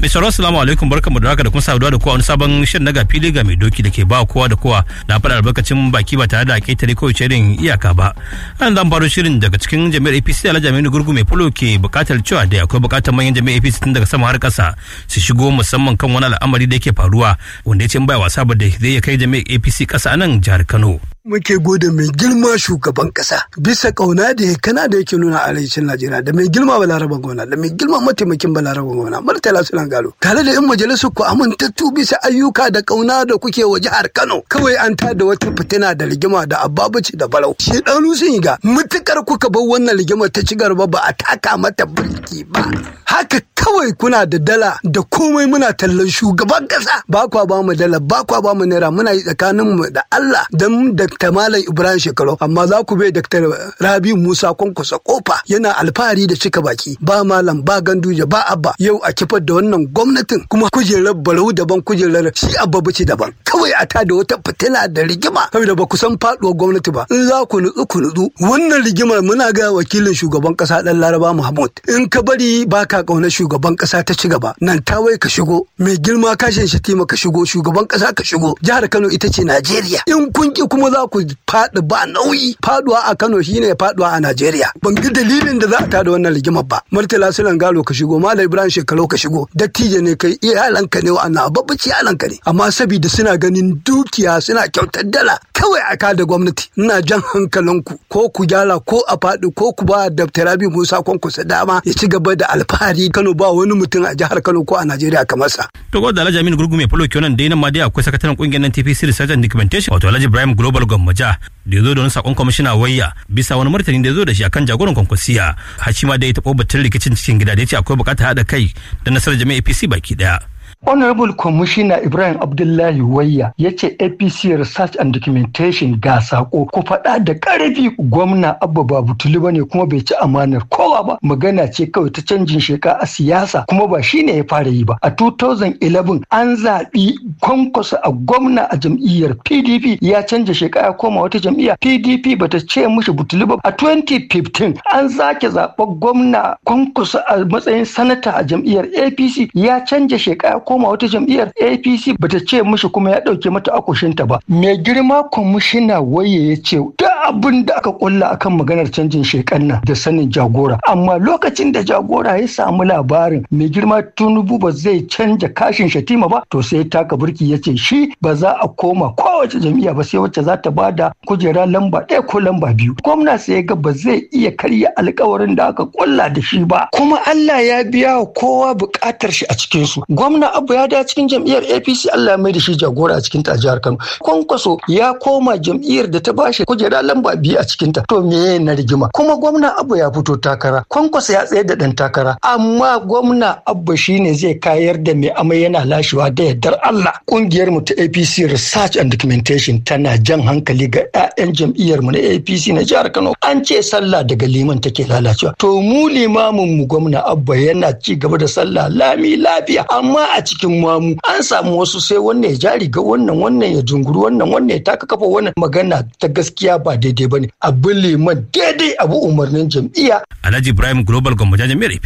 Mai sauraro assalamu alaikum barkamu da haka da kuma saduwa da kowa wani sabon shirin na fili ga mai doki da ke ba kowa da kowa na faɗa albarkacin baki ba tare da ƙetare ko irin iyaka ba. An zan faro shirin daga cikin jami'ar APC Alhaji Aminu Gurgu mai fulo ke buƙatar cewa da akwai buƙatar manyan jami'ar APC tun daga sama har ƙasa su shigo musamman kan wani al'amari da yake faruwa wanda ya ce in bai wasa ba da zai kai jami'ar APC ƙasa a nan jihar Kano. muke gode mai girma shugaban kasa bisa kauna da kana da yake nuna a arewacin Najeriya da mai girma balaraban gwamna da mai girma mataimakin balaraban gwamna Murtala Sulan Galo tare da yan majalisar ku amintattu bisa ayyuka da kauna da kuke wa jihar Kano kawai an tada wata fitina da rigima da ababaci da barau shi dan sun yi ga mutukar kuka bar wannan rigimar ta ci gaba ba a taka mata birki ba haka kawai kuna da dala da komai muna tallan shugaban kasa ba kwa ba mu dala ba kwa ba mu naira muna yi tsakanin mu da Allah dan Dr. Malam Ibrahim Shekaru amma za ku bai Dr. Rabi Musa Kwankwasa kofa yana alfahari da cika baki ba malam ba ganduje ba abba yau a kifar da wannan gwamnatin kuma kujerar barau daban kujerar shi abba bace daban kawai a tada wata fitina da rigima saboda ba ku san faduwar gwamnati ba in za ku nutsu ku nutsu wannan rigimar muna ga wakilin shugaban kasa dan Laraba Muhammad in ka bari baka kaunar shugaban kasa ta ci gaba nan tawai ka shigo mai girma kashin shatima ka shigo shugaban kasa ka shigo jihar Kano ita ce Najeriya in kun ki kuma za ku faɗi ba nauyi faduwa a Kano shine faduwa a Najeriya ban ga dalilin da za a tada wannan rigimar ba Murtala Sulan Galo ka shigo Malam Ibrahim Shekaru ka shigo dattijo ne kai iyalanka ne wa'annan babbaci iyalanka ne amma saboda suna ganin dukiya suna kyautar dala kawai a kada gwamnati ina jan hankalinku ko ku gyara ko a faɗi ko ku ba Dr. Rabi Musa Kwankwasa dama ya ci gaba da alfahari Kano ba wani mutum a jihar Kano ko a Najeriya kamar sa. To gwada Alhaji Aminu Gurgu mai fulo kenan dai nan ma dai akwai sakataren kungiyar nan TPC Research and Documentation wato Alhaji Ibrahim Global Gwammaja da ya zo da wani sakon kwamishina wayya bisa wani martani da ya zo da shi akan jagoran kwankwasiya har shi ma da ya taɓa batun rikicin cikin gida da ya ce akwai buƙatar haɗa kai da nasarar jami'a APC baki ɗaya. Honorable Commissioner Ibrahim Abdullahi Wayya ya ce APC Research and Documentation ga sako ku faɗa da ƙarfi gwamna Abba Babu Tuluba ne kuma bai ci amanar kowa ba magana ce kawai ta canjin sheka a siyasa kuma ba shine ya fara yi ba a 2011 an zaɓi kwankwasa a gwamna a jam'iyyar PDP ya canja sheka ya koma wata jam'iyya PDP bata ce mushi Butuluba a 2015 an sake zaɓar gwamna kwankwasa a matsayin sanata a jam'iyyar APC ya canja sheka ya koma wata jam'iyyar apc bata ce mishi kuma ya ɗauke mata akushinta ba mai girma kwamishina waye ya ce duk abin da aka kulla akan maganar canjin shekan nan da sanin jagora amma lokacin da jagora ya samu labarin mai girma tunubu ba zai canja kashin shatima ba to sai taka burki ya ce shi ba za a koma kowace jam'iyya ba sai wacce za ta bada kujera lamba ɗaya ko lamba biyu gwamna sai ya ga ba zai iya karya alkawarin da aka kulla da shi ba kuma Allah ya biya wa kowa buƙatar shi a cikin su gwamna abu ya da cikin jam'iyyar apc allah ya mai da shi jagora a cikin ta jihar kano kwankwaso ya koma jam'iyyar da ta bashi kujera lamba biyu a cikin ta to me na rigima kuma gwamna abu ya fito takara kwankwaso ya tsaye da dan takara amma gwamna abu shine zai kayar da mai amai yana lashewa da yardar allah kungiyar mu ta apc research and documentation tana jan hankali ga 'ya'yan jam'iyyar mu na apc na jihar kano an ce sallah daga liman take lalacewa to mu limamin mu gwamna abba yana ci gaba da sallah lami lafiya amma a cikin mamu an samu wasu sai wannan ya jari ga wannan wannan ya junguru wannan wannan ya taka kafa wannan magana ta gaskiya ba daidai bane abu liman daidai abu umarnin jam'iyya Alhaji Ibrahim Global Gwammaja jami'ar